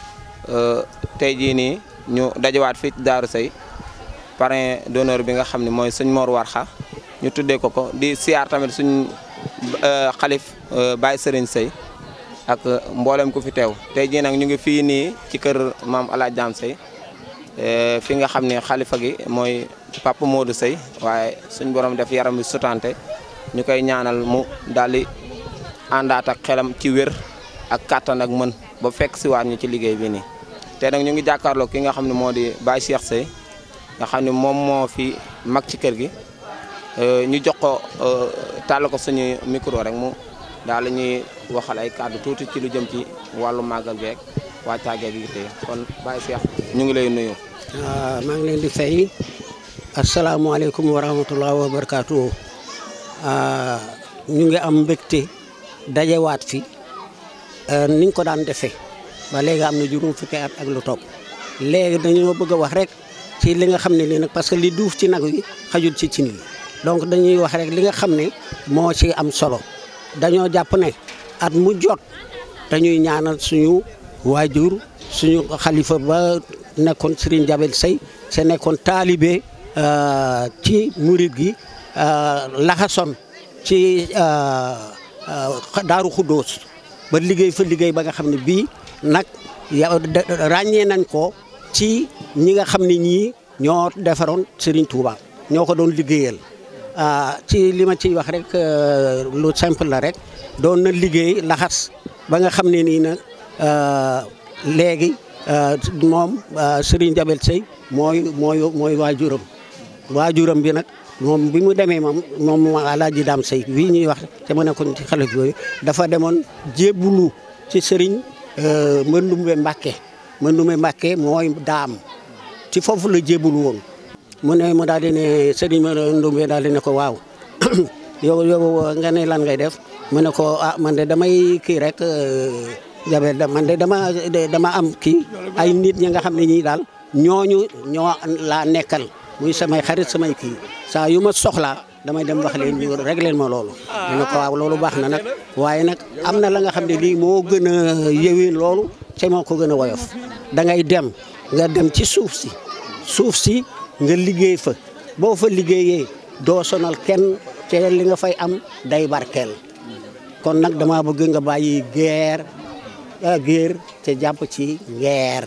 tey jii nii ñu dajawaat fii ci Daaru Seye parrain d'honneur bi nga xam ne mooy sëñ Mor Warxa ñu tuddee ko ko di siyaar tamit suñ xalif Baye Serigne Seye ak mboolem ku fi teew tey jii nag ñu ngi fii nii ci kër maam El Hadj Dame Seye fi nga xam ne xalifa gi mooy Papa Modou Seye waaye suñ borom def yaram bi sutante ñu koy ñaanal mu daal di àndaat ak xelam ci wér ak kàttan ak mën ba fekk si waat ñu ci liggéey bi nii. te nag ñu ngi jàkkaarloo ki nga xam ne moo di Baye Cheikh Seye nga xam ne moom moo fi mag ci kër gi ñu jox ko tàll ko suñu micro rek mu daal la ñuy waxal ay kàddu tuuti ci lu jëm ci wàllu màggal geeg wàccaagee gi tey kon Baye Cheikh ñu ngi lay nuyu. maa ngi leen di fay asalaamaaleykum wa rahmatulah wa barakaatu ñu ngi am mbégte dajewaat fi niñ ko daan defee ba léegi am na juróom fukki at ak lu topp léegi dañoo bëgg a wax rek ci li nga xam ne lii nag parce que li duuf ci nag wi xajul ci cin wi donc dañuy wax rek li nga xam ne moo ci am solo dañoo jàpp ne at mu jot dañuy ñaanal suñu waajur suñu xalifa ba nekkoon Serigne Jabel Seye se nekkoon taalibe ci murit gi laxason ci Daaru Xuddoos ba liggéey fa liggéey ba nga xam ne bii nag ràññee nañ ko ci ñi nga xam ne ñii ñoo defaroon Serigne Touba ñoo ko doon liggéeyal ci li ma ciy wax rek lu simple la rek doon na liggéey laxas ba nga xam ne nii nag léegi moom Serigne Jabel Seye mooy mooy mooy waajuram waajuram bi nag moom bi mu demee moom moom Alaaji Daam Seye bii ñuy wax te ma nekkoon ci xale yooyu dafa demoon jébbulu ci Serigne Mandumbe Mbàkke Mandumbe Mbàkke mooy daam ci foofu la jébbulu woon mu ne mu daal di ne Serigne Mandumbe daal di ne ko waaw yow yow nga ne lan ngay def mu ne ko ah man de damay kii rek Jabel da man de dama dama am kii ay nit ñi nga xam ne ñii daal ñooñu ñoo laa nekkal muy samay xarit samay kii saa yu ma soxlaa damay dem wax leen ñu réglé ma loolu. ñu ne ko waaw loolu baax na nag waaye nag am na la nga xam ne lii moo gën a yëwee loolu te moo ko gën a woyof da ngay dem nga dem ci suuf si suuf si nga liggéey fa boo fa liggéeyee doo sonal kenn te li nga fay am day barkeel kon nag dama bëgg nga bàyyi geer géer te jàpp ci ngeer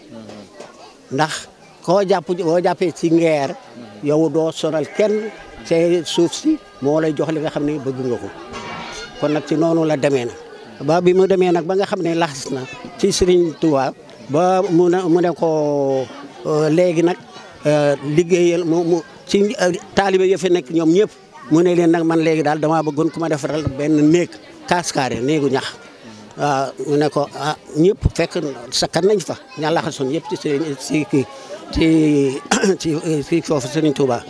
ndax koo jàpp boo jàppee ci ngeer yow doo sonal kenn te suuf si moo lay jox li nga xam ne bëgg nga ko kon nag ci noonu la demee na ba bi mu demee nag ba nga xam ne laxas na ci Serigne Touba ba mu ne mu ne ko léegi nag liggéeyal mu mu ci taalibe ya fi nekk ñoom ñëpp mu ne leen nag man léegi daal damaa bëggoon ku ma defaral benn néeg kaskaare néegu ñax waaw mu ne ko ah ñëpp fekk sakkan nañ fa ña laxasoon yëpp ci ci kii ci ci ci foofu Serigne Touba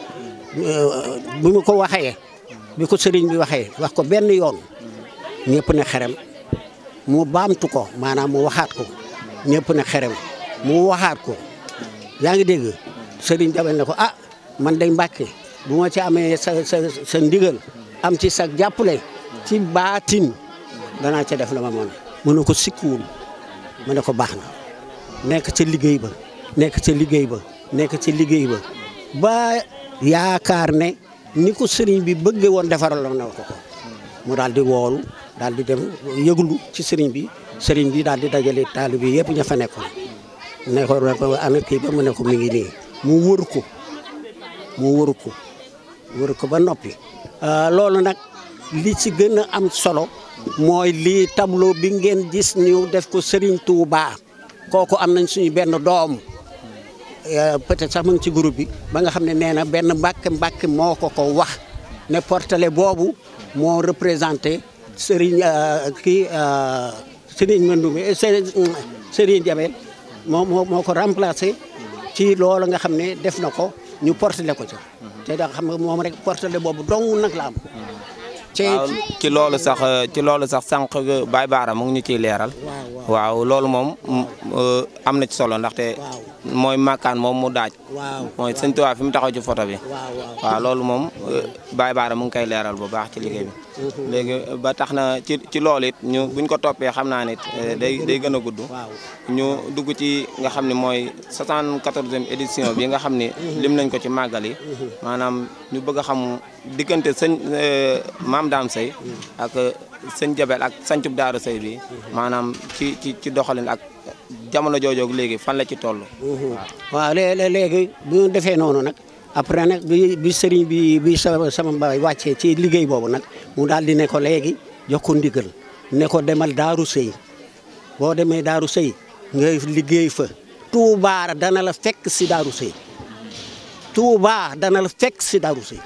bi mu ko waxee bi ko Serigne bi waxee wax ko benn yoon ñëpp ne xerem mu baamtu ko maanaam mu waxaat ko ñëpp ne xerem mu waxaat ko yaa ngi dégg Serigne Jabel ne ko ah man day Mbàkke bu ma ci amee sa sa sa ndigal am ci sa jàppale ci baatin danaa ca def la ma mën mu ne ko sikkuwul mu ne ko baax na nekk ca liggéey ba nekk ca liggéey ba nekk ca liggéey ba ba yaakaar ne ni ko sëriñ bi bëggee woon defaral na ko ko mu daal di woolu daal di dem yëglu ci sëriñ bi sëriñ bi daal di dajale taalibe yëpp ña fa nekkoon ne ko ana kii ba mu ne ko mi ngi nii mu wër ko mu wër ko wër ko ba noppi loolu nag li ci gën a am solo mooy lii tableau bi ngeen gis ñu def ko Serigne Touba kooku am nañ suñu benn doom peut-être sax mu ngi ci groupe bi ba nga xam ne nee na benn mbàkk mbàkk moo ko ko wax ne portele boobu moo représenté Serigne kii Serigne Mandoumbe Serigne Jabel moo moo moo ko remplacé ci loolu nga xam ne def na ko ñu portele ko ca te da xam nga moom rek portele boobu dong nag la am waaw ci loolu sax ci loolu sax sànq Baye Baara mu ngi ñu ciy leeral. waaw loolu moom am na ci solo ndaxte mooy makkaan moom mu daaj. mooy sëñ Tuubaa fi mu taxaw ci photo bi. waaw loolu moom Baye Baara mu ngi koy leeral bu baax ci liggéey bi. léegi ba tax na ci ci loolu it ñu buñ ko toppee xam naa ne day day gën a gudd. ñu dugg ci nga xam ne mooy 74e édition bi nga xam ni. lim nañ ko ci màggal yi. maanaam ñu bëgg a xam diggante sëñ maam Dame Seye ak sëñ Jabel ak sancub Daaru Seye bi maanaam ci ci ci doxalin ak jamono joojoog léegi fan la ci toll. waaw léegi bu ñu defee noonu nag après nag bi bi sëriñ bi bi sama sama baay wàccee ci liggéey boobu nag mu daal di ne ko léegi jox ko ndigal ne ko demal Daaru Seye boo demee Daaru Seye nga liggéey fa Touba dana la fekk si Daaru Seye Touba dana la fekk si Daaru Seye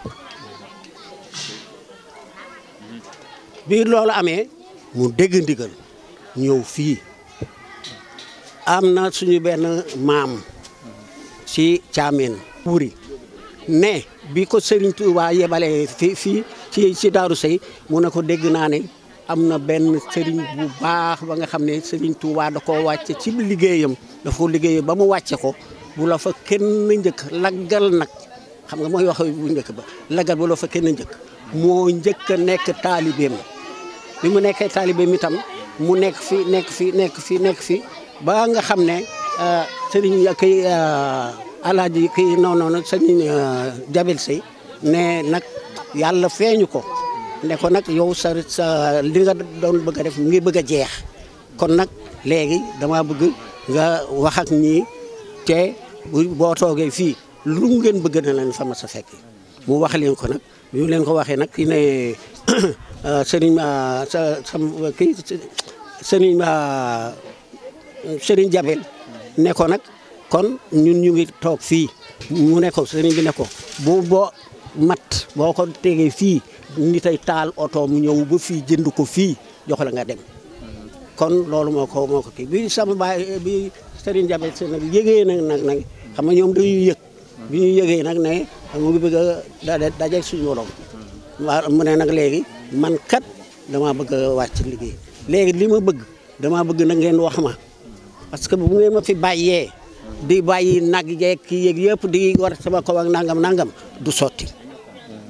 bi loolu amee mu dégg ndigal ñëw fii am na suñu benn maam ci caameen wuri ne bi ko Serigne Touba yebalee fii fii ci ci Daaru Sey mu ne ko dégg naa ne am na benn Serigne bu baax ba nga xam ne Serigne Touba da koo wàcce ci liggéeyam dafa ko liggéeyam ba mu wàcce ko bu la fa kenn njëkk laggal nag xam nga mooy wax bu njëkk ba laggal bu la fa kenn njëkk moo njëkk a nekk taalibeem bi mu nekkee taalibeem itam mu nekk fi nekk fi nekk fi nekk fi ba nga xam ne sëriñ kii alaaji kii non non sëriñ Jabel Sey ne nag yàlla feeñu ko ne ko nag yow sa sa li nga doon bëgg a def mu ngi bëgg a jeex kon nag léegi dama bëgg nga wax ak ñii te boo toogee fii lu ngeen bëgg na leen fa ma sa fekk mu wax leen ko nag bi mu leen ko waxee nag ki ne sëriñ sa sa kii sëriñ sëriñ Jabel ne ko nag kon ñun ñu ngi toog fii mu ne ko sëriñ bi ne ko bu boo mat boo ko tegee fii ni tey taal oto mu ñëw ba fii jënd ko fii jox la nga dem kon loolu moo ko moo ko kii bi sama baay bi sëriñ Jabel si nag yëgee nag nag nag xam nga ñoom dañuy yëg bi ñu yëgee nag ne mu ngi bëgg a daje suñu borom waaw mu ne nag léegi man kat dama bëgg a wàcc liggéey léegi li ma bëgg dama bëgg na ngeen wax ma parce que bu ngeen ma fi bàyyee di bàyyi nag yeeg kii yeeg yëpp di war sama kaw ak nangam nangam du sotti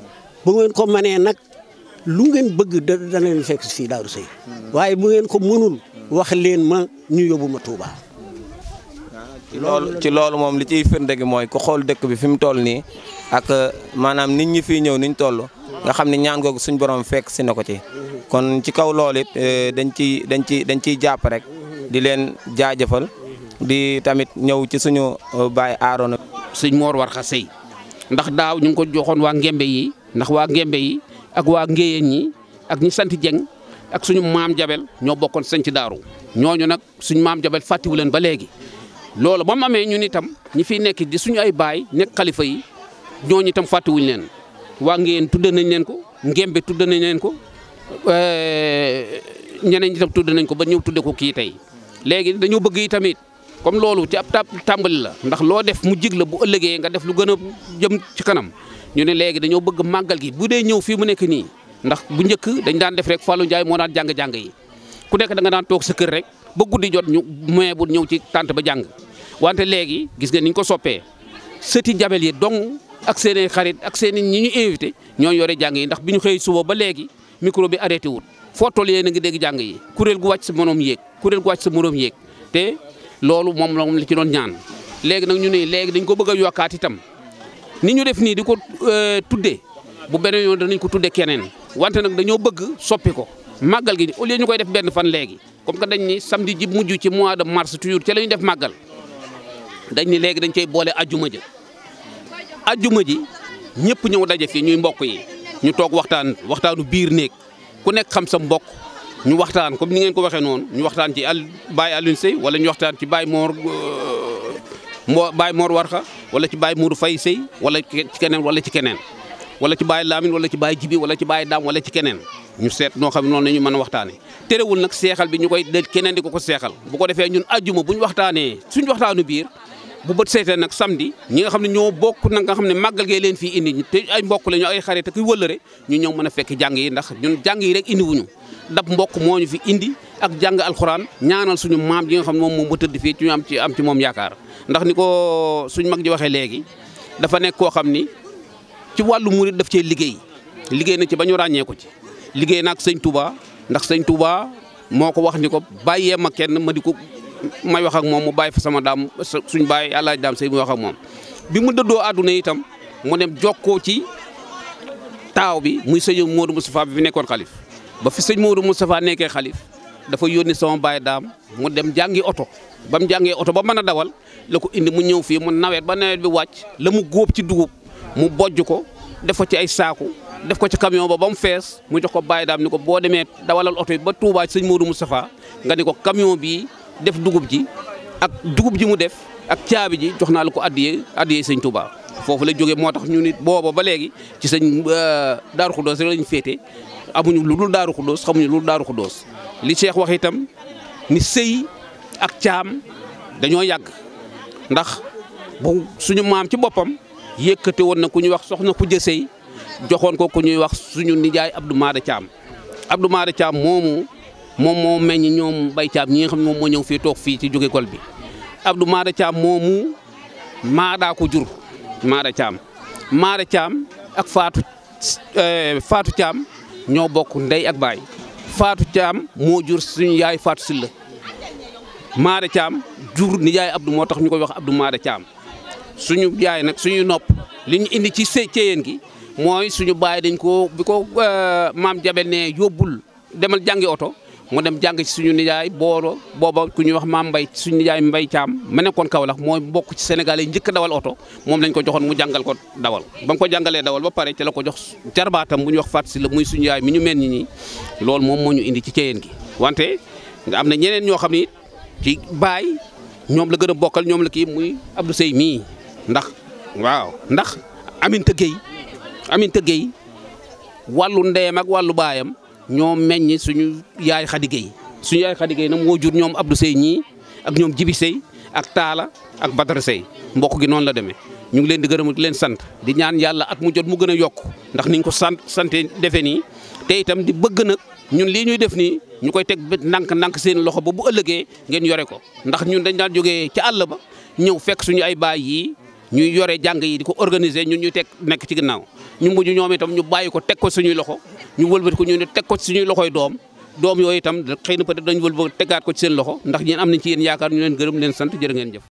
bu ngeen ko mënee nag lu ngeen bëgg da dana leen fekk fii Daaru Sëy waaye bu ngeen ko mënul wax leen ma ñu yóbbu ma Touba. ci loolu ci loolu moom li ciy firnde gi mooy ku xool dëkk bi fi mu toll nii ak maanaam nit ñi fiy ñëw niñ toll nga xam ne ñaan googu suñ borom fekk si na ko ci kon ci kaw loolu it dañ ciy dañ ci dañ ciy jàpp rek di leen jaajëfal di tamit ñëw ci suñu baay Aaroona sëñ Mor Warxa Sëy ndax daaw ñu ngi ko joxoon waa Ngembe yi ndax waa Ngembe yi ak waa Ngéyeen ñi ak ñi sant Jeng ak suñu maam Jabel ñoo bokkoon sañ ci daaru ñooñu nag suñu maam Jabel fàttiwu leen ba léegi loolu ba mu amee ñun itam ñi fiy nekk di suñu ay baay nekk xalifa yi ñooñu itam fàttiwuñ leen waa Ngéyeen tudde nañ leen ko Ngembe tudde nañ leen ko ñeneen itam tudde nañ ko ba ñëw tudde ko kii tey léegi dañoo bëgg yi tamit comme loolu ci ab tàmbali la ndax loo def mu jig la bu ëllëgee nga def lu gën a jëm ci kanam ñu ne léegi dañoo bëgg màggal gi bu dee ñëw fii mu nekk nii ndax bu njëkk dañ daan def rek Fallou Ndiaye moo daan jàng-jàng yi ku nekk da nga daan toog sa kër rek ba guddi jot ñu moyen bu ñëw ci tànt ba jàng wante léegi gis nga niñ ko soppee sëti jabel yi dong ak seen i xarit ak seen i ñi ñu invité ñoo yore jàng yi ndax bi ñu xëy suba ba léegi micro bi arrêté wut foo toll yéen a ngi dégg jàng yi kuréel gu wàcc sa moroom yéeg kuréel gu wàcc sa moroom yéeg te loolu moom la moom la ci doon ñaan léegi nag ñu ne léegi dañ ko bëgg a yokkaat itam ni ñu def nii di ko tuddee bu beneen yoon danañ ko tuddee keneen wante nag dañoo bëgg soppi ko màggal gi au lieu ñu koy def benn fan léegi comme que dañ ni samedi ji mujj ci mois de mars toujours ca la ñu def màggal dañ ni léegi dañ koy boole ajjuma ji ajjuma ji ñëpp ñëw daje fii ñuy mbokk yi ñu toog waxtaan waxtaanu biir néeg ku nekk xam sa mbokk ñu waxtaan comme ni ngeen ko waxee noonu ñu waxtaan ci al Baye Alioune Seye wala ñu waxtaan ci Baye Mor Mor Baye Mor Warxa wala ci Baye Mourou Faye Seye wala ci keneen wala ci keneen wala ci Baye Lamine wala ci Baye Jibi wala ci Baye Dam wala ci keneen ñu seet noo xam ne noonu la ñu mën a waxtaanee. terewul nag seexal bi ñu koy del keneen di ko ko seexal bu ko defee ñun ajjuma bu ñu waxtaanee suñu waxtaanu biir bu bët seetee nag samedi ñi nga xam ne ñoo bokk nag nga xam ne màggal gee leen fii indi te ay mbokk la ñu ay xarit ak wëllëre ñu ñëw mën a fekk jàng yi ndax ñun jàng yi rek indi wuñu dab mbokk moo ñu fi indi ak jàng alxuraan ñaanal suñu maam ji nga xam ne moom moom ba tëdd fii ci ñu am ci am ci moom yaakaar ndax ni ko suñ mag ji waxee léegi dafa nekk koo xam ni ci wàllu murit daf cee liggéey liggéey na ci ba ñu ràññee ko ci liggéey na ak sëñ Touba ndax sëñ Touba moo ko wax ni ko bàyyee ma kenn ma di ko may wax ak moom mu bàyyi fa sama daam suñ bàyyi àlaaj daam sëy muy wax ak moom bi mu dëddoo àdduna itam mu dem jokkoo ci taaw bi muy sëñ Modou Moustapha bi fi nekkoon xalif ba fi sëñ Modou Moustapha nekkee xalif dafa yónni sama baay daam mu dem jàngi oto ba mu jàngee oto ba mën a dawal la ko indi mu ñëw fii mu nawet ba nawet bi wàcc la mu góob ci dugub mu bojj ko def ko ci ay saaku def ko ci camion ba ba mu fees mu jox ko baay daam ni ko boo demee dawalal oto yi ba Touba sëñ Modou Moustapha nga ni ko camion bii def dugub ji ak dugub ji mu def ak caabi ji jox naa la ko addiyee addiyee sëñ Touba foofu la jógee moo tax ñu nit booba ba léegi ci sëñ Daaru Xuddoos rek lañ féete amuñu lu dul Daaru Xuddoos xamuñu lu dul Daaru Xuddoos li Cheikh wax itam ni sëy ak caam dañoo yàgg ndax bu suñu maam ci boppam yëkkate woon na ku ñuy wax soxna Kujja Sëy joxoon ko ku ñuy wax suñu nijaay Abdou Maada Caam Abdou Maada Caam moomu moom moo meññ ñoom bay caam ñi nga xam ne moom moo ñëw fii toog fii ci jóge kol bi Abdou Maada Caam moomu maadaa ko jur Maada Caam Maada Caam ak Faatu Faatu Caam ñoo bokk ndey ak baay Faatu Caam moo jur suñu yaay Faatu Silla Maada Caam jur ni yaay Abdou moo tax ñu koy wax Abdou Maada Caam suñu yaay nag suñu nopp li ñu indi ci sëy ceyeen gi mooy suñu baay dañ ko bi ko maam Jabel ne yóbbul demal jàngi oto mu dem jàng ci suñu nijaay booro booba ku ñuy wax maam Mbay suñu nijaay Mbay Caam ma nekkoon Kaolack mooy bokk ci Sénégal yi njëkk dawal oto moom lañ ko joxoon mu jàngal ko dawal ba mu ko jàngalee dawal ba pare ci la ko jox jarbaatam bu ñuy wax Fatou Sylla muy suñu yaay mi ñu mel ni ñi loolu moom moo ñu indi ci ceyeen gi wante nga am na ñeneen ñoo xam ni ci baay ñoom la gën a bokkal ñoom la kii muy Abdou Sey mii ndax waaw ndax Aminta Gueye Aminta Gueye wàllu ndeyam ak wàllu baayam ñoo meññ suñu yaay Khady Gueye suñu yaay Khady Gueye nag moo jur ñoom Abdou Sey ñii ak ñoom Jibi Sey ak Taala ak Badara Sey mbokk gi noonu la demee ñu ngi leen di gërëm di leen sant di ñaan yàlla at mu jot mu gën a yokk ndax niñ ko sant sante defe nii te itam di bëgg nag ñun lii ñuy def nii ñu koy teg ndànk ndànk seen loxo ba bu ëllëgee ngeen yore ko ndax ñun dañ daan jógee ca àll ba ñëw fekk suñu ay baay yii ñuy yore jàng yi di ko organiser ñun ñuy teg nekk ci ginnaaw ñu mujj ñoom itam ñu bàyyi ko teg ko suñuy loxo ñu wëlbati ko ñu ne teg ko suñuy loxoy doom doom yooyu itam xëy na peut-être dañu wëlbati tegaat ko ci seen loxo ndax ñeen am nañ ci yéen yaakaar ñu leen gërëm leen sant jërë ngeen jëf